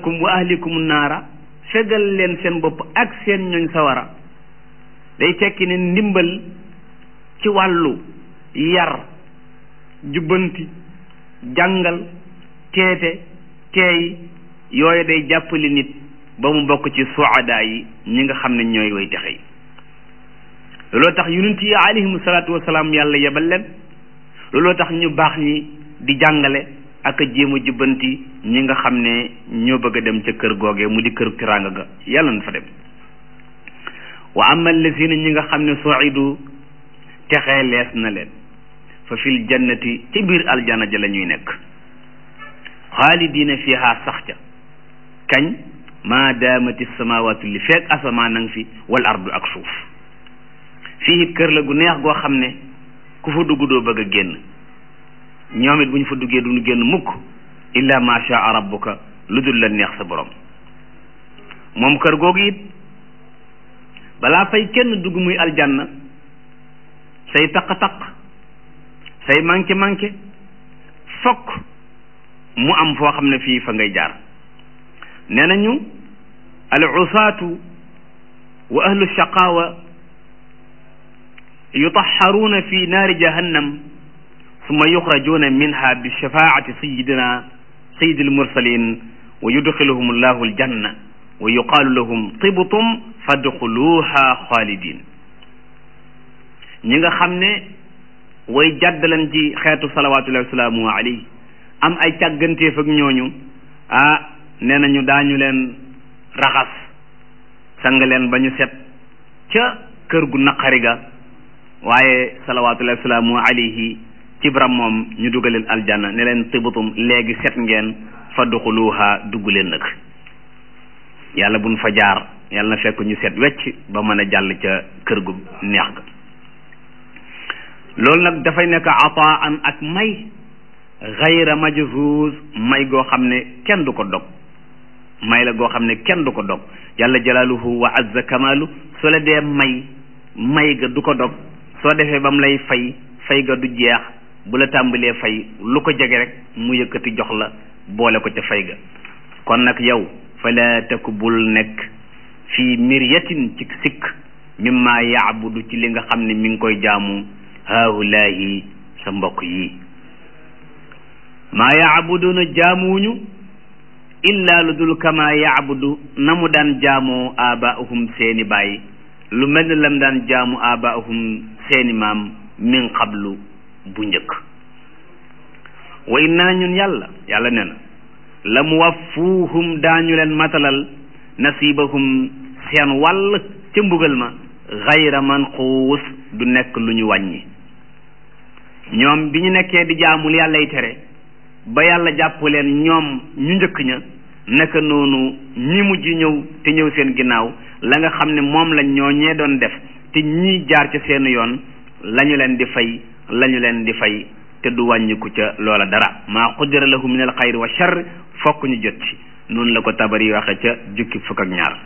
kum wa ahlikum naara fegal leen seen bopp ak seen ñooñ sawara day tekki ne ndimbal ci wàllu yar jubbanti jàngal teete teey yooyu day jàppali nit ba mu bokk ci suadaa yi ñi nga xam ne ñooy way texe yi looloo tax yonent yi alayhimu salaatu wasalaam yàlla yebal leen looloo tax ñu baax ñi di jàngale ak a jéem a jubbanti ñi nga xam ne ñoo bëgg a dem ca kër googe mu di kër tiraanga ga yàlla na fa dem wa ama allazina ñi nga xam ne suidu texee lees na leen fa fil jannati ci biir aljana ja la ñuy nekk xaalidina fiha sax ca kañ maa daamati samawatu li feeg asamaan nang fi wal ardu ak suuf fii it kër la gu neex goo xam ne ku fa dugg doo bëgg a génn ñoom it bu ñu fa duggee duñu génn mukk illa ma shaa rabbuka lu dul la neex sa borom moom kër googu it balaa fay kenn dugg muy aljanna say taq-taq say manqué-manqué fokk mu am foo xam ne fii fa ngay jaar nee nañu al usaatu wa ahlu shaqaawa yutaxaruuna fi naari jahannam summa yuxrajuuna minha bi shafaati sayidina sayidi almursalin wa yudxiluhum allahu aljanna wa yuqaalu lahum tibtum fadxuluha xaalidin ñi nga xam ne way jàddalan ci xeetu salawatullahi wasalaamu alayhi am ay càgganteef ak ñooñu ah nee nañu daañu leen raxas sang leen ba ñu set ca kër gu naqari ga waaye salawatullahi wasalaamu alayhi ci baram moom ñu dugaleen aljanna ne leen tibatum léegi set ngeen fa duxuluha dugg leen nag yàlla buñ fa jaar yàlla na fekk ñu set wecc ba mën a jàll ca kër gu neex ga loolu nag dafay nekk ataan ak may xayra majzuz may goo xam ne kenn du ko dog may la goo xam ne kenn du ko dog yàlla jalaaluhu wa azza kamaalu soo la dee may may ga du ko dog soo defee ba mu lay fay fay ga du jeex bu la tàmbalee fay lu ko jege rek mu yëkkati jox la boole ko ca fay ga kon nag yow fala taku bul nekk fii miryatin ci sikk mimma yaabudu ci li nga xam ne mi ngi koy jaamu haahulaahi sa mbokk yi maa yaabuduna jaamuwuñu illa lu dul kama yaabudu na mu daan jaamoo abaahum seeni baay lu mel ne lam daan jaamu abaahum seeni maam min qablu bu njëkk wa inna ñun yàlla yàlla nee na la mu waffuuhum daañu leen matalal nasibahum seen wàll ca mbugal ma xayra manquus du nekk lu ñu wàññi ñoom bi ñu nekkee di jaamul yàllay tere ba yàlla jàpp leen ñoom ñu njëkk ña naka noonu ñi mujj ñëw te ñëw seen ginnaaw la nga xam ne moom lañ ñoo ñee doon def te ñii jaar ca seen yoon lañu leen di fay lañu leen di fay te du wàññiku ca loola dara maa qudira lahu min al xayri wa charr fokk ñu jot ci noonu la ko tabari waxe ca jukki fukk ak ñaar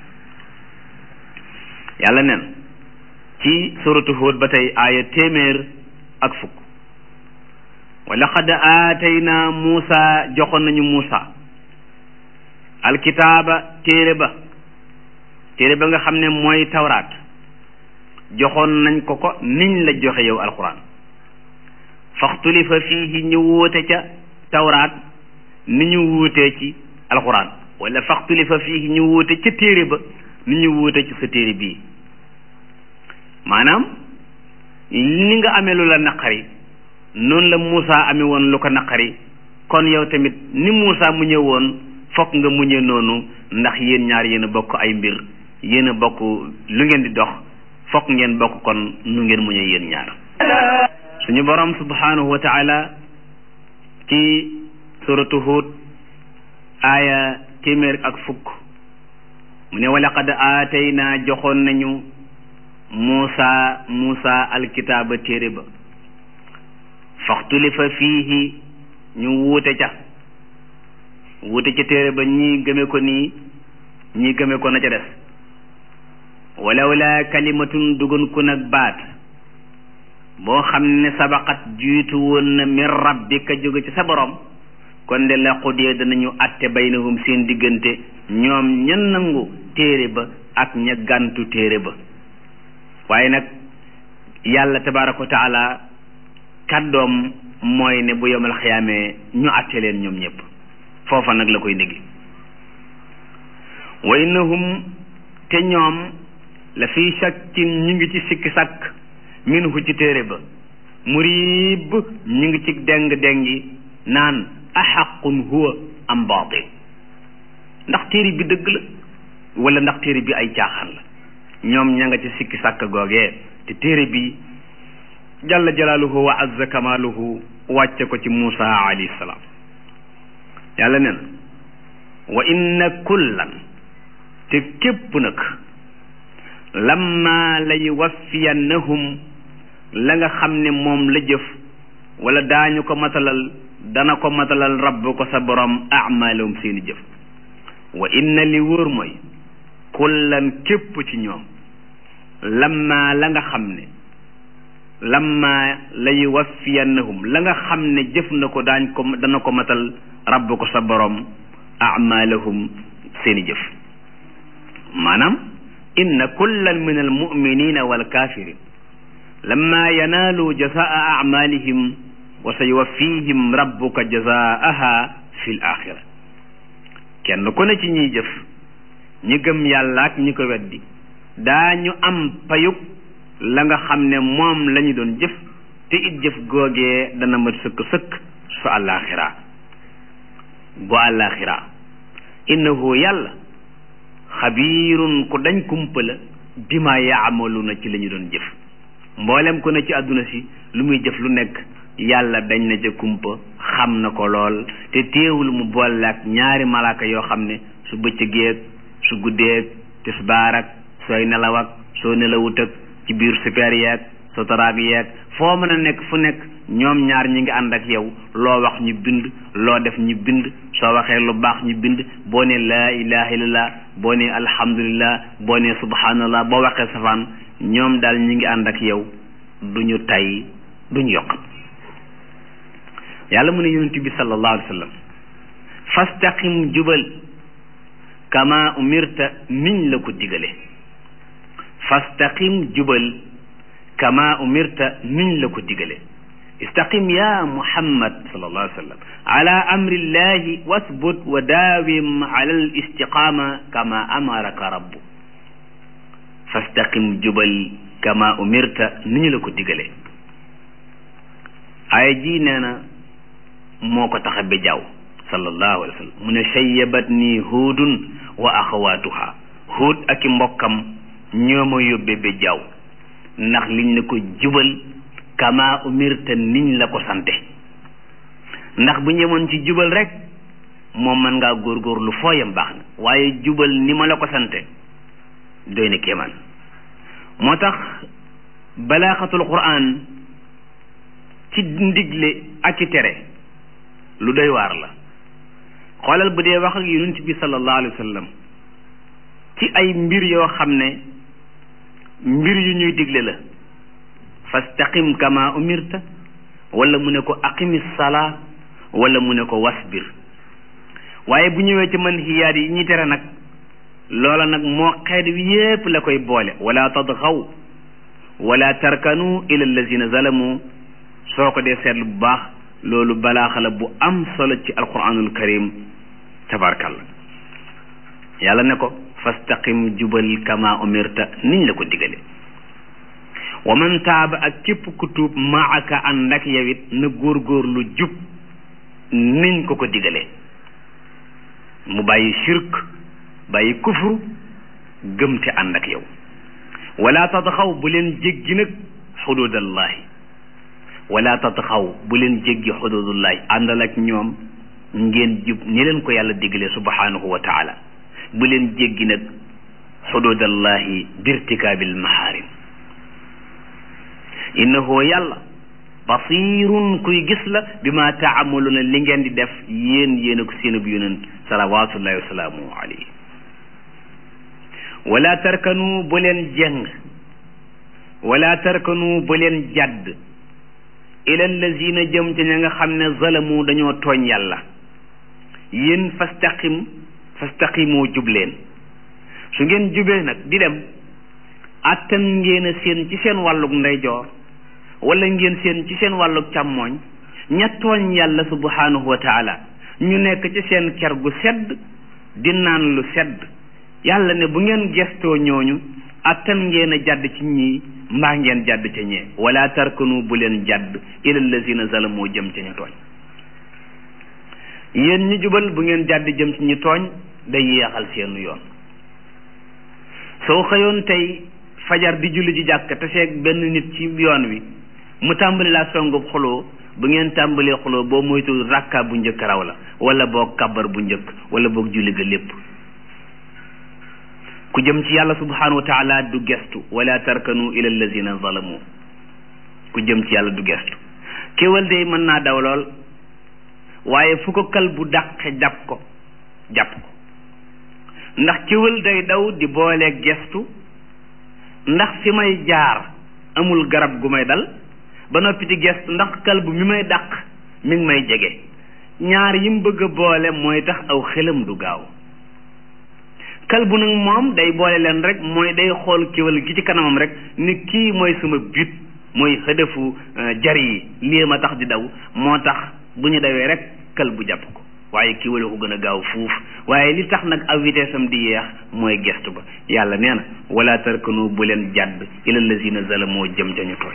yàlla neen ci suratu Hud ba tey aaya téeméer ak fukk wa laqad aatayna Muusa joxoon nañu Muusa alkitaaba téere ba téere ba nga xam ne mooy tawraat joxoon nañ ko ko niñ la joxe yow alquran faxtulifa fiihi ñu wuute ca tawraat ni ñu wuutee ci alquran wala faxtulifa fiihi ñu wuute ca téere ba ni ñu wuute ci sa téere bii maanaam ni nga amee lu la naqari noonu la Moussa amee woon lu ko naqari kon yow tamit ni Moussa mu ñëw woon fokk nga muñe noonu ndax yéen ñaar yéen a bokk ay mbir yéen a bokk lu ngeen di dox fokk ngeen bokk kon nu ngeen muñe yéen ñaar suñu borom subhanahu wa taala ci suratu Hud aaya téeméer ak fukk mu ne wa laqad aatayna joxoon nañu Muusa Muusa alkitaaba téere ba faxtulifa fiihi ñu wuute ca wuute ca téere ba ñii gëme ko nii ñii gëme ko na ca des walaw la kalimatun dugun ku nag baat boo xam ne sabaqat jiitu woon na min rabbika jóge ci sa borom kon de la xudee danañu atte baynahum seen diggante ñoom ña nangu téere ba ak ña gàntu téere ba waaye nag yàlla tabaraka wa taala kàddoom mooy ne bu yomal xiyaamee ñu atte leen ñoom ñëpp foofa nag la koy ndéggi wa innahum te ñoom la fi shakkin ñu ngi ci sikki sàkk minhu ci téere ba murib ñu ngi ci deng dengi naan axaqun huwa am baatil ndax téere bi dëgg la wala ndax téere bi ay caaxaan la ñoom ña nga ci sikki sàkk googee te téere bi jalla jalaaluhu wa azza kamaaluhu wàcce ko ci Muusa alayhi salaam yàlla nee na wa inna kullan te képp nag lamma la yuwaffiyannahum la nga xam ne moom la jëf wala daañu ko matalal dana ko matalal rabb ko sa borom amalahum seeni jëf wa inna li wóor mooy kullan képp ci ñoom lamma la nga xam ne lamma la yuwaffiyannahum la nga xam ne jëf na ko daañ ko dana ko matal rabb ko sa borom amalahum seeni jëf maanaam inna kullan min almuminina walkafirin lamma yanaalu jazaa amalihim wa sa yuwaffihim rabbuka jazaaha fi l axira kenn ku ne ci ñiy jëf ñi gëm yàlla ak ñi ko weddi daañu am payug la nga xam ne moom la ñu doon jëf te it jëf googee dana mat sëkk sëkk su àllaaxira bu àllaaxira innahu yàlla xabiirun ku dañ kumpa la bima yaamaluuna ci la ñu doon jëf mboolem ku ne ci àdduna si lu muy jëf lu nekk yàlla dañ na ca kumpa xam na ko lool te téewul mu boole ak ñaari malaaka yoo xam ne su bëccëgeeg su guddeeg tisbaar ak sooy nelaw ak soo nelawut ak ci biir super yeeg soo taraag yeeg foo mën a nekk fu nekk ñoom ñaar ñi ngi ànd ak yow loo wax ñu bind loo def ñu bind soo waxee lu baax ñu bind boo ne laa ilaha illallah boo ne alhamdulillah boo ne subhanallah boo waxee safaan ñoom daal ñi ngi ànd ak yow duñu tay duñu yokk yàlla mu ne yonent bi sallallahu alayhi wa sallam fastaqim jubal kama umirta niñ la ko digale fastaqim jubal kama umirta niñ la ko digale istaqim ya muhammad sallallahu alayhi wa sallam ala amri llahi wasbut wa daawim ala al istiqama kama amaraka rabbu fastaqim jubal kama umirta niñ la ko digale aaya ji nee na moo ko tax a bejaaw sallallahu alayhi wa sallam mu ne shayyabat nii huudun wa axawaatuha huud ak i mbokkam ñoo ma yóbbe bejaaw ndax liñ ne ko jubal kama umirta niñ la ko sante ndax bu ñemoon ci jubal rek moom mën ngaa góorgóorlu fooyam baax na waaye jubal ni ma la ko sante doy na kéemaan moo tax balaaxatul quraan ci ndigle ak i tere lu doy waar la xoolal bu dee wax ak yonent bi sallallahu alayhi wa sallam ci ay mbir yoo xam ne mbir yu ñuy digle la fastaqim kama umirta wala mu ne ko aqimi salaa wala mu ne ko wasbir waaye bu ñëwee ci manhiyaat yi ñuy tere nag loola nag moo xeet wi yépp la koy boole wala tadxaw wala tarkanu ila allazina zalamu soo ko dee seetlu bu baax loolu balaaxa la bu am solo ci alquranul karim tabarkalla yàlla ne ko fastaqim jubal kama umirta niñ la ko digale wa man taaba ak képp ku tuub maaka ànd ak yow it na góorgóorlu jub niñ ko ko digalee mu bàyyi shirk bàyyi kufru gëm te ànd ak yow wala tadxaw bu leen jéggi nag xududallahi wala tatxaw bu leen jéggi xududullahi àndal ak ñoom ngeen jub ni leen ko yàlla digalee subhanahu wa taala bu leen jéggi nag xududallahi birtikaabil mahaarim innahu yàlla basirun kuy gis la bi ma taamaluna li ngeen di def yéen yéen ak seenub yonent salawatullahi wa salaamu alayhi wala tarkanu bu leen jeng wala tarkanu bu leen jadd ila allazina jëm ca ña nga xam ne zalamu dañoo tooñ yàlla yéen fastaqim fastaqimoo jub leen su ngeen jubee nag di dem attan ngeen a seen ci seen wàllug ndeyjoor wala ngeen seen ci seen wàllug càmmooñ ña tooñ yàlla subhanahu wa taala ñu nekk ci seen ker gu sedd di naan lu sedd yàlla ne bu ngeen gestoo ñooñu attan ngeen a jàdd ci ñii mbaa ngeen jàdd ca ñee wala tarkanu bu leen jàdd ila lazina zalamoo jëm ca ñu tooñ yéen ñi jubal bu ngeen jàdd jëm ci ñu tooñ day yeexal seenu yoon soo xëyoon tey fajar di julli ji jàkk te seeg benn nit ci yoon wi mu tàmbali laa songub xuloo bu ngeen tàmbalee xuloo boo moytu rakka bu njëkk raw la wala boog kabar bu njëkk wala boog julli ga lépp ku jëm ci yàlla subhanahu wa taala du gestu wala tarkanu ila allazina zalamu ku jëm ci yàlla du gestu kéwal day mën naa daw lool waaye fu ko kal bu dàqe jàpp ko jàpp ko ndax kéwal day daw di boole gestu ndax fi may jaar amul garab gu may dal ba noppi di gestu ndax kalbu mi may dàq mi ngi may jege ñaar yim bëgg a boole mooy tax aw xelam du gaaw kalbu nag moom day boole leen rek mooy day xool kéwal gi ci kanamam rek ni kii mooy sama but mooy xëdëfu jar yi lii ma tax di daw moo tax bu ñu dawee rek kalbu jàpp ko waaye kéwal ko gën a gaaw fuuf waaye li tax nag aw vitesse am di yeex mooy gestu ba yàlla nee na wala tarkanu bu leen jàdd ila lazina zalamoo jëm ca ñu tooñ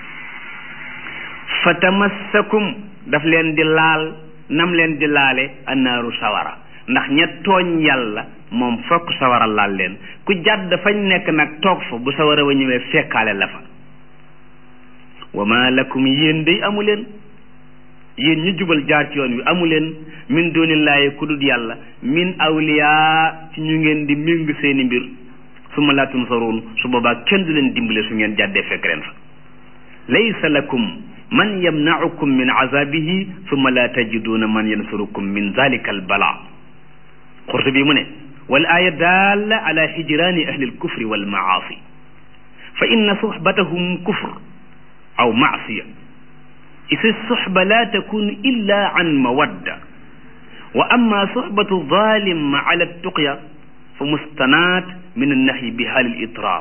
fa tamassakum daf leen di laal nam leen di laale annaaru sawara ndax ña tooñ yàlla moom fokk sawara laal leen ku jàdd fañ nekk nag toog fa bu sawara wa ñëwee fekkaale la fa wa ma lakum yéen day amu leen yéen ñu jubal jaar ci yoon wi amu leen min dunillaahi ku dul yàlla min awliyaa ci ñu ngeen di méng seeni mbir su ma laa tunsaruun su boobaa kenn du leen dimbale su ngeen jàddee fekk leen fa laysa lakum man yamnaukum min azabihi summa la tajiduuna man yansurukum min zalika al bala xurtu bi mu ne wal aya dalla ala hijrani ahli al kufri wal maasi fa inna suhbatahum kufr aw maasiya isi suhba la takunu illa an mawadda wa amma suhbatu zalim ala tuqya fa mustanaat min annahyi bi hal al itrar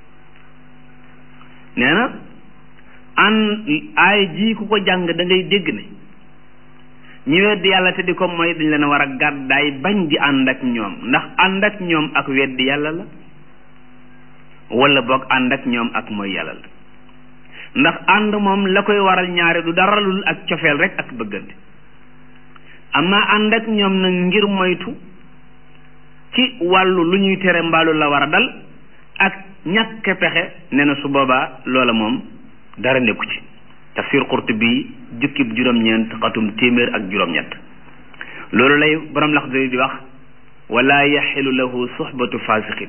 nee na an aay ji ku ko jàng da ngay dégg ne ñi weddi yàlla te di ko mooy dañ leen war a gàddaay bañ di ànd ak ñoom ndax ànd ak ñoom ak weddi yàlla la wala boog ànd ak ñoom ak mooy yàlla la ndax ànd moom la koy waral ñaare du dara lul ak cofeel rek ak bëggante amma ànd ak ñoom nag ngir moytu ci wàllu lu ñuy tere mbaalu la war a dal ak ñàkk pexe nee na su boobaa loola moom dara nekku ci tafsir Qurtubi jukkib juróom-ñeent xatum téeméer ak juróom-ñett loolu lay borom Laxdari di wax wala yaxilu lahu suxbatu fasiqin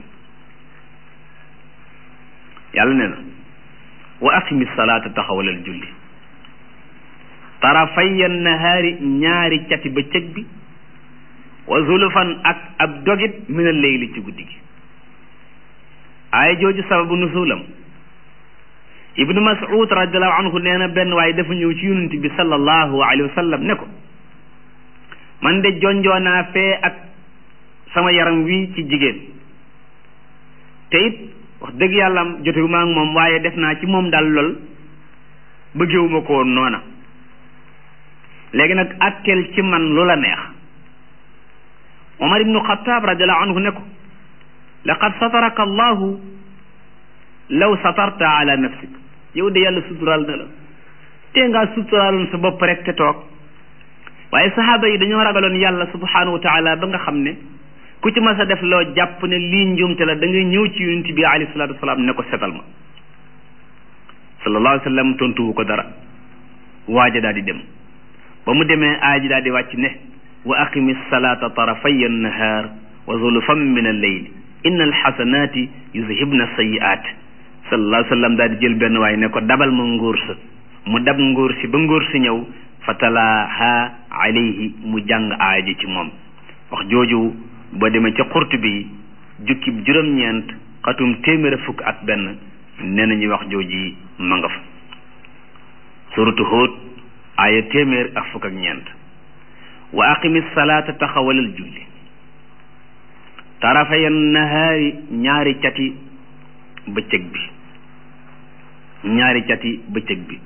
yàlla nee na wa aqimi salaata taxawalal julli tarafaya nahaari ñaari cati bëccëg bi wa zulufan ak ab dogit min al leyli ci guddi gi aaya jooju sababu nusulam ibnu mas'ud radiallahu anhu nee na benn waaye dafa ñëw ci yonent bi sallallahu alayhi wa sallam ne ko man de jonjoonaa fee ak sama yaram wi ci jigéen te it wax dëgg yàlla jotewu ma ak moom waaye def naa ci moom daal lool bëggewuma ko woon noona léegi nag attel ci man lu la neex omar ibnu xataab radiallahu anhu ne ko laqad sataraka allahu law satarta ala nafsik yow de yàlla suturaal na la te ngaa suturaaloon sa bopp rek te toog waaye saxaaba yi dañoo ragaloon yàlla subhanahu wa taala ba nga xam ne ku ci mas a def loo jàpp ne lii njuumte la da ngay ñëw ci yonent bi alayhi salatu wasalaam ne ko setal ma sallallahu alayhi wa sallam tontuwu ko dara waaja daal di dem ba mu demee aaji daal di wàcc ne wa aqimi salata tarafay annahaar wa zulufan min alleyl inna alxasanati yuzhibna sayiat sallallahu alayhi wa sallam daal di jël benn waay ne ko dabal ma ngóor sa mu dab ngóor si ba ngóor si ñëw fa talaaha alayhi mu jàng aaji ci moom wax jooju boo demee ca xurt bi jukki juróom-ñeent xatum téeméer fukk ak benn nee nañuy wax jooji ma nga fa suratu Hud aaya téeméer ak fukk ak ñeent wa aqimi salaata taxawalal julli tarafaya nahaari ñaari cati bëccëg bi ñaari cati bëccëg bi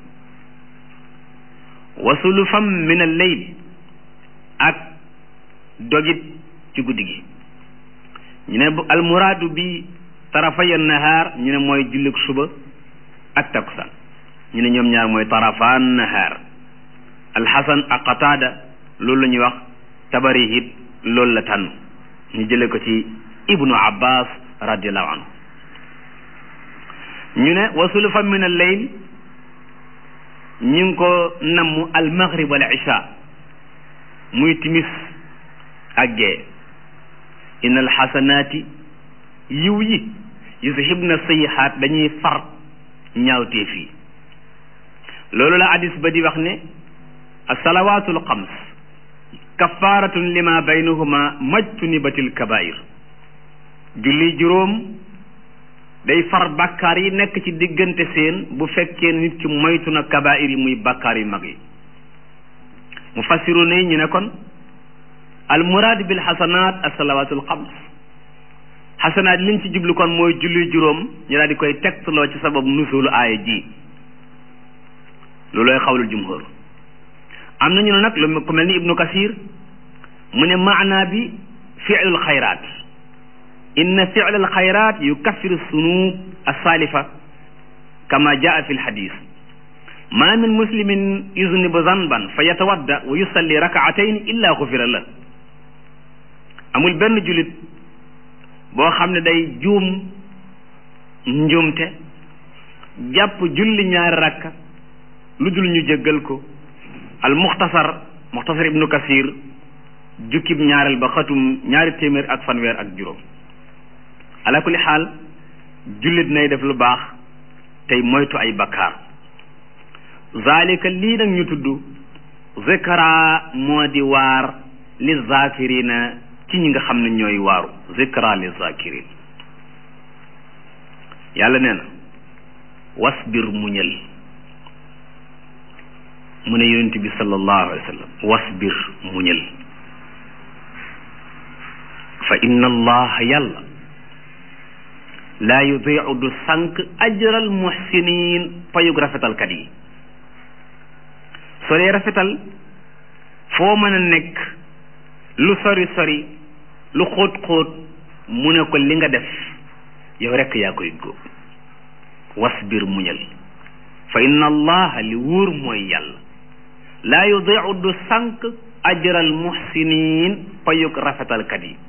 wa sulufam min al leyl ak dogit ci guddi gi ñu ne almuraadu bi tarafaya nahaar ñu ne mooy jullik suba ak takkusaan ñu ne ñoom ñaar mooy tarafaan nahaar alxasan ak qataada loolu la ñuy wax tabari it loolu la tànn ñu jële ko ci ibnu abbas radiallahu anhu ñu ne wa sulufa min al leyl ñu ngi ko namm al maghrib wal isha muy timis ak gee inna al xasanaati yiw yi yuzhibna sayyihaat dañuy far ñaawteef yi loolu la hadis ba di wax ne assalawaatul xams kafaaratun lima baynahuma majtunibatil kabair julli juróom day far bàkkaar yi nekk ci diggante seen bu fekkee nit ki moytu na kabair yi muy bàkkaar yu mag yi mu fassiru ne ñu ne kon al muraad bil xasanaat assalawaatul xams xasanaat liñ ci jublu kon mooy julli juróom ñu daal di koy tegtaloo ci sabab nusulu aaya ji loolooy xawlul jumhur am nañu ne nag lu ku mel ni ibnu kasir mu ne maana bi fi'lul xayraat inna fi'lal xayraat yukaffiru sunub asalifa kama jaa fi lxadis ma min muslimin yuznibu zanban fa yatawadda wa yusalli rakaatayn illa xufira la amul benn julit boo xam ne day juum njuumte jàpp julli ñaari rakka lu dul ñu jéggal ko al muxtasar muxtasar ibnu kasir jukkib ñaareel ba xatum ñaari téeméer ak fanweer ak juróom ala kulli xaal jullit nay def lu baax tey moytu ay bakkaar zalika lii nag ñu tudd zikra moo di waar li zakirina ci ñi nga xam ne ñooy waaru zikra li zakirin yàlla nee na wasbir muñal mu ne yonent bi sallallahu alayhi wa sallam wasbir muñal fa inna allaha yàlla laa yudiu du sànq ajral muhsinin payug rafetalkat yi soo dee rafetal foo mën a nekk lu sori sori lu xóot xóot mu ne ko li nga def yow rekk yaa koy góob wasbir muñal fa inna allaha li wóor mooy yàlla laa yudiu du sànq ajral muhsinin payug rafetalkat yi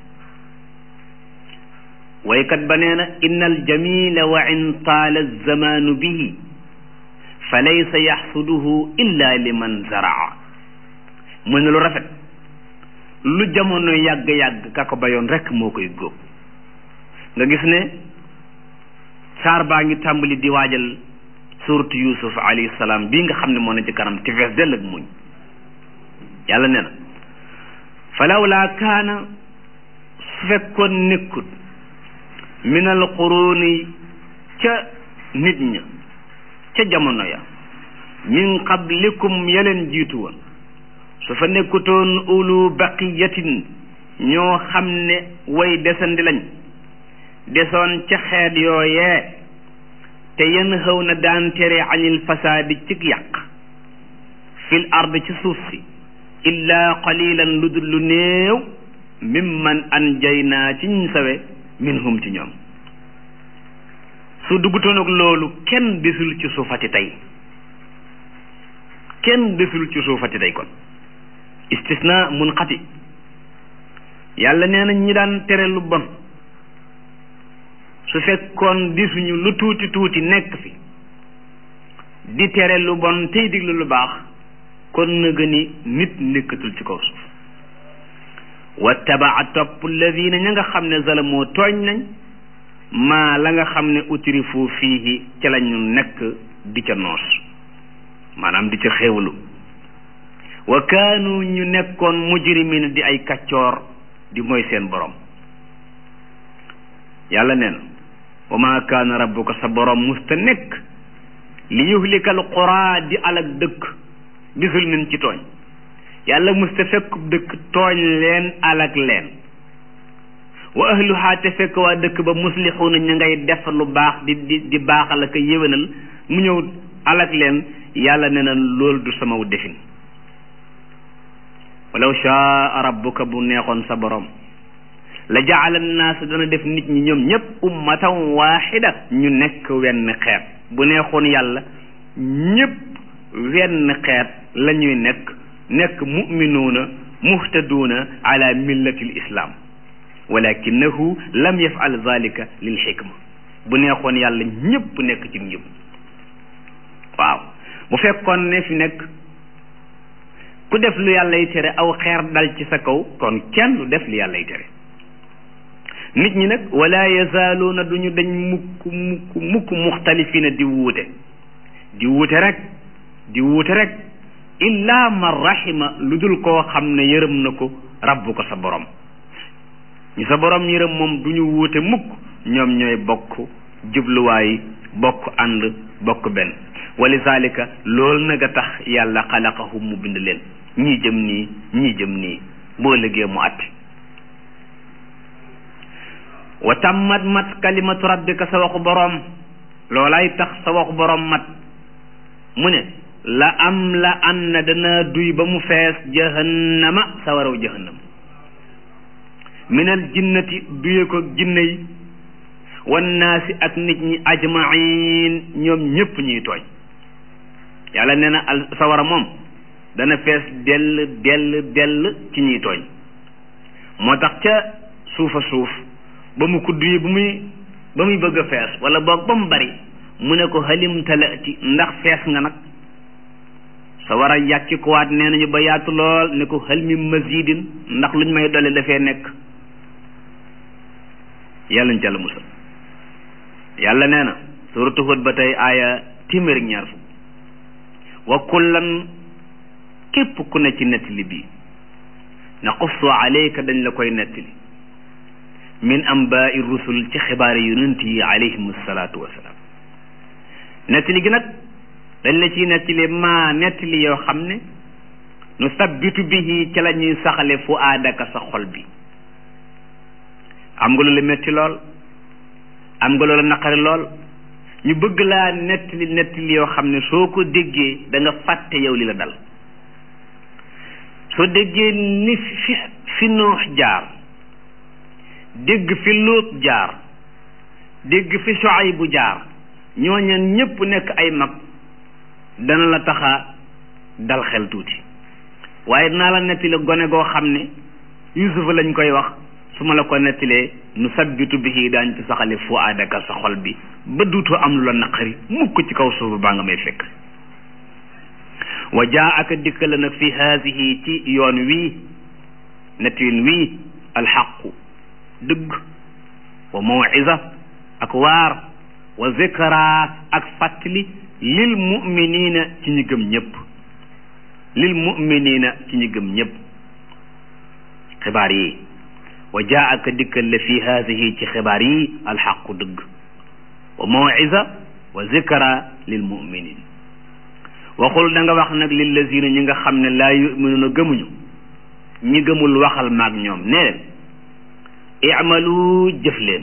waykat ba nee na inna aljamila wa in taala alzamaanu bihi fa laysa yaxsuduhu illa liman zaraa mu ne lu rafet lu jamono yàgg-yàgg ka ko bayoon rekk moo koy góob nga gis ne saar baa ngi tàmbali di waajal suuratu yusuf alayhi salaam bii nga xam ne moo ne ci kanam te fees dell ak muñ yàlla nee na falawlaa kaana su fekkoon nekkut min al quruni ca nit ña ca jamono ya min qablikum yeleen jiitu woon su fa nekkutoon ulu baqiyatin ñoo xam ne way desandi lañ desoon ca xeet yooyee te yenn xëw na daan tere anil fasaadi cig yàq fil ard ci suuf si illa qalilan lu dul lu néew mimman anjaynaa ci ñu sawe minhum ci ñoom su duggutoon ak loolu kenn desul ci suufati tey kenn desul ci suufati tey kon istisna munqati yàlla nee na ñi daan tere lu bon su fekkoon disuñu lu tuuti tuuti nekk fi di tere lu bon tey diglu lu baax kon na gëni nit nekkatul ci kaw suuf wattabaa topp alladina ña nga xam ne zalamoo tooñ nañ maa la nga xam ne utrifu fiihi ca lañu nekk di ca noos maanaam di ca xéewlu wa kaanu ñu nekkoon mujrimina di ay kaccoor di mooy seen borom yàlla nee na wa maa kaana rabbuka sa borom musta nekk li yuhlikal qura di alak dëkk bisul min ci tooñ yàlla musta fekk dëkk tooñ leen alak leen wa ahluha te fekk waa dëkk ba muslixuuna ña ngay def lu baax di di di baaxal ak yéwénal mu ñëw alak leen yàlla ne na loolu du sama defin walaw shaa rabbuka bu neexoon sa borom la jaala annaas dana def nit ñi ñoom ñëpp ummatan waaxida ñu nekk wenn xeet bu neexoon yàlla ñëpp wenn xeet la ñuy nekk nekk muminuuna muhtaduuna ala millati l islam walakinahu lam yafal zalika lil xikma bu neexoon yàlla ñëpp nekk ci njub waaw bu fekkoon ne fi nekk ku def lu yàlla yi tere aw xeer dal ci sa kaw kon kenn du def lu yàlla yi tere nit ñi nag wala yazaaluuna duñu dañ mukk mukk mukk muxtalifina di wuute di wuute rek di wuute rek illa man rahima lu dul koo xam ne yërëm na ko rabbu ko sa borom ñu sa borom yërëm moom du ñu wuute mukk ñoom ñooy bokk jubluwaay bokk ànd bokk benn walizalika loolu nag a tax yàlla xalaqahum mu bind leen ñii jëm nii ñii jëm nii boo liggéey mu atti wa tammat mat kalimatu rabbika sa waxu boroom loolay tax sa waxu boroom mat mu ne la am la an na dana duy ba mu fees jahannama sa waraw jahannam minal jinnati duye ko jinne yi wannaasi ak nit ñi ajmain ñoom ñépp ñuy tooñ yàlla nee na al sawara moom dana fees dell dell dell ci ñuy tooñ moo tax ca suufa suuf ba mu kudd yi bu muy ba muy bëgg a fees wala boog ba mu bari mu ne ko halim talati ndax fees nga nag sa war a yàkki ko waat nee nañu ba yaatu lool ne ko hal mi mazidin ndax luñ may dole dafee nekk yàlla ñu ca la musal yàlla nee na suratu Hud ba tey aaya téeméer ak ñaar fukk wa kullan képp ku ne ci nettali bii naqussu alayka dañ la koy nettali min ambaai rusul ci xibaari yonent yi alayhim salaatu wasalaam nettali gi nag dañ la ciy nettali maa nettali yoo xam ne nu sabbitu bihi ci la ñuy saxale fu aadaka sa xol bi am nga lu la metti lool am nga loola naqari lool ñu bëgg laa nettali nettali yoo xam ne soo ko déggee da nga fàtte yow li la dal soo déggee ni fi fi noox jaar dégg fi luut jaar dégg fi soay bu jaar ñooñan ñépp nekk ay mag dana la taxa dal xel tuuti waaye dinaa la nettali gone goo xam ne yusufa lañ koy wax su ma la ko nettilee nu sabbitu bihi daañ ci saxale fu aadaka sa xol bi ba duutoo am lu la naqari mukk ci kaw suuf baa nga may fekk wa jaa aka dikka la nag fi haasihi ci yoon wii nettin wii alxaqu dëgg wa mawisa ak waar wa zikra ak fàttali lil muminina ci ñi gëm ñëpp lil muminina ci ñi gëm ñëpp xibaar yi wa jaa aka dikkal la fi haasihi ci xibaar yi alxaqu dëgg wa mawisa wa zikra lil muminin waxul da nga wax nag lillazina ñi nga xam ne laa yuminuuna gëmuñu ñi gëmul waxal maag ñoom ne leen imalu jëf leen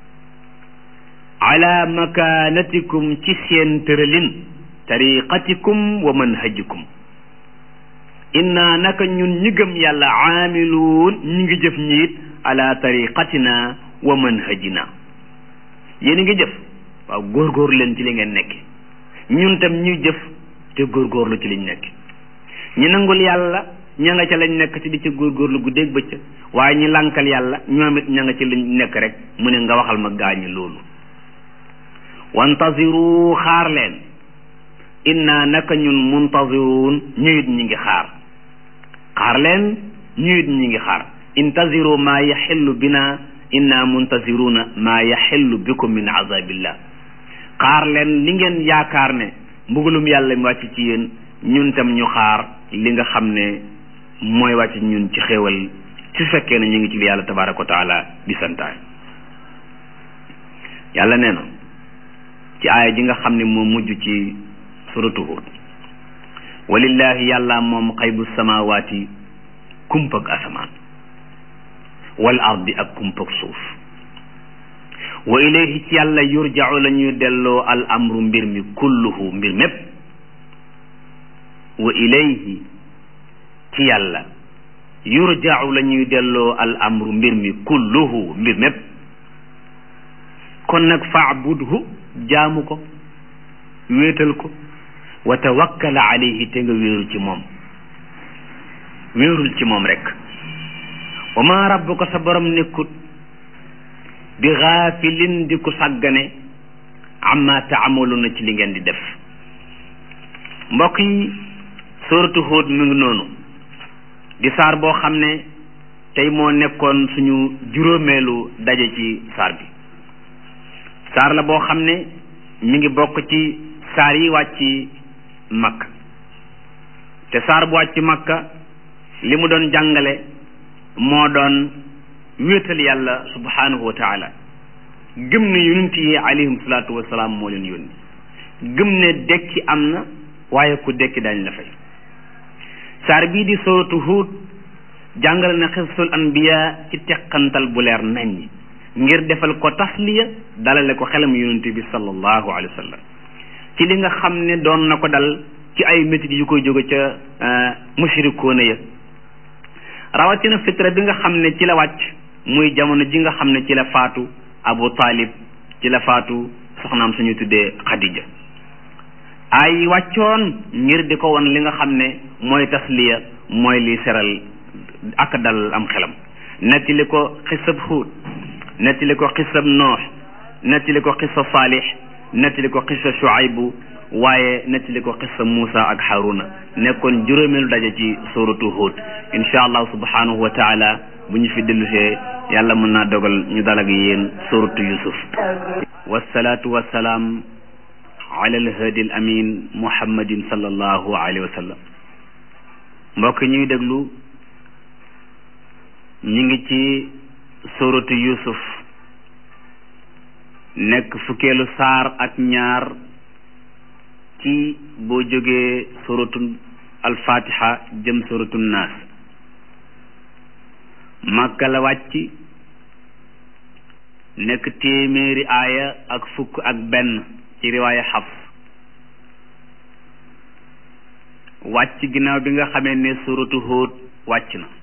ala makanatikum ci seen tëralin tariqatikum wa manhajikum inna naka ñun ñi gëm yàlla aamiluun ñi ngi jëf ñiit ala tariqatina wa manhajina yéen a ngi jëf waaw góorgóorlu leen ci li ngeen nekk ñun tam ñuy jëf te góorgóorlu ci liñ nekk ñi nangul yàlla ña nga ca lañ nekk ci di ca góorgóorlu guddeeg bëccëg waaye ñi lànkal yàlla ñoom it ña nga ci lañ nekk rek mu ne nga waxal ma gaañi loolu wantaziru xaar leen inna naka ñun muntaziruun ñuyit ñi ngi xaar xaar leen ñuyit ñi ngi xaar intaziru maa yaxillu bina inna muntaziruna maa yaxillu bikum min azabillah xaar leen li ngeen yaakaar ne mbugalum yàlla mi wàcc ci yéen ñun tam ñu xaar li nga xam ne mooy wàcc ñun ci xéewal su fekkee ne ñu ngi ci li yàlla tabaraka wa taala di santaay yàlla nee na ci aaya ji nga xam ne moo mujj ci suratu Hud walillahi yàlla moom xaybu samawaati kumpak asamaan wal ardi ak kumpak suuf wa ilayhi ci yàlla yurja'u la ñuy delloo al amru mbir mi kulluhu mbir mépp wa ilayhi ci yàlla yurja'u la ñuy delloo al amru mbir mi kulluhu mbir mépp kon nag faabudhu jaamu ko wéetal ko wa tawakkal alayhi te nga wéeru ci moom wéerul ci moom rek wa ma rabbuka sa borom nekkut bi gaafilin di ku sàggane amma taamaluna ci li ngeen di def mbokk yi suratu Hud mi ngi noonu di saar boo xam ne tey moo nekkoon suñu juróomeelu daje ci saar bi saar la boo xam ne mi ngi bokk ci saar yi wàcc makka te saar bu wàcc makka li mu doon jàngale moo doon wéetal yàlla subhanahu wa taala gëm ne yonent yi alayhim salaatu wasalaam moo leen yónni gëm ne dekki am na waaye ku dekki dañ la fay saar bii di suratu Hud jàngale na xisasul anbiya ci teqantal bu leer naññ ngir defal ko tasliya dalale ko xelam yonent bi sallallahu alayhi wa sallam ci li nga xam ne doon na ko dal ci ay métit yu koy jóge ca mushrikoona ya rawatina fitra bi nga xam ne ci la wàcc muy jamono ji nga xam ne ci la faatu abu talib ci la faatu soxnaam suñu tuddee xadija ay wàccoon ngir di ko won li nga xam ne mooy tasliya mooy li seral ak dal am xelam nettali ko xisab Huud nettali ko xisab Noox nettali ko xisa Saalix nettali ko xisa Shuaybu waaye nettali ko xisa Muusa ak Haruna nekkoon juróomeelu daje ci suratu Hud insha allah subhanahu wa taala bu ñu fi dellusee yàlla mën naa dogal ñu dalag yéen suratu Yusuf wasalaatu wasalaam ala alhadi al amin muhammadin sallallahu alayhi wa sallam mbokk ñuy déglu ñu ngi ci suratu Yusuf nekk fukkeelu saar ak ñaar ci boo jógee suratu alfatiha jëm suratu naas màkka la wàcc nekk téeméeri aaya ak fukk ak benn ci riwaaya xafs wàcc ginnaaw bi nga xamee ne suratu Hud wàcc na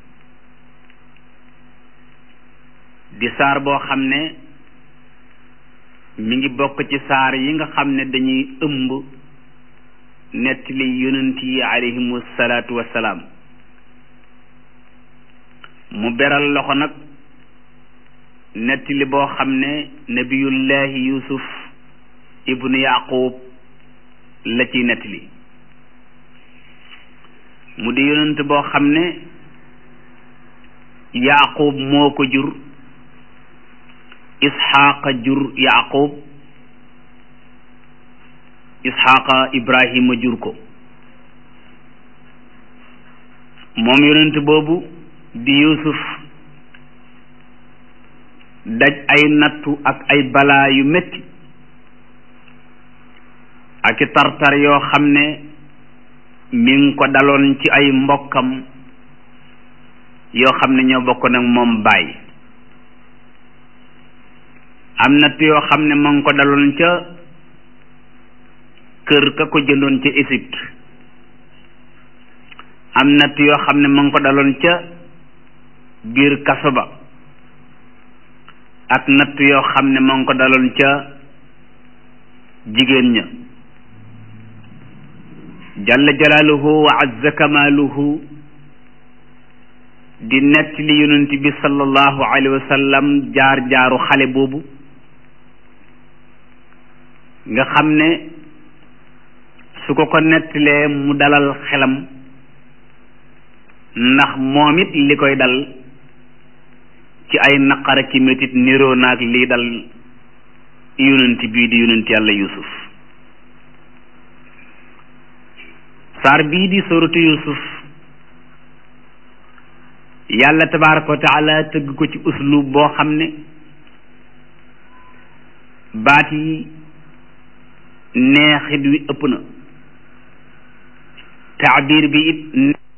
di saar boo xam ne mi ngi bokk ci saar yi nga xam ne dañuy ëmb nettali yonent yi alayhimu salaatu wassalaam mu beral loxo nag nettali boo xam ne nabiyullahi yusuf ibnu yaqub la ciy nettali mu di yonent boo xam ne yaqub moo ko jur isxaaqa jur yaqub isxaaqa ibrahima jur ko moom yonent boobu di yusuf daj ay nattu ak ay balaa yu metti ak i tartar yoo xam ne mi ngi ko daloon ci ay mbokkam yoo xam ne ñoo bokk nag moom baay am natt yoo xam ne ma ngi ko daloon ca kër ka ko jëndoon ca Égypte am natt yoo xam ne ma ngi ko daloon ca biir kaso ba ak natt yoo xam ne ma ngi ko daloon ca jigéen ña jalla jalaaluhu wa azza kamaaluhu di nett li yonent bi sallallahu alayhi wa sallam jaar jaaru xale boobu nga xam ne su ko ko nettalee mu dalal xelam ndax moom it li koy dal ci ay naqara ki métit niroo naag lii dal yonent bii di yonent yàlla yusuf saar bii di suratu yusuf yàlla tabaraka wa taala tëgg ko ci uslub boo xam ne baat yi neexit wi ëpp na taabir bi it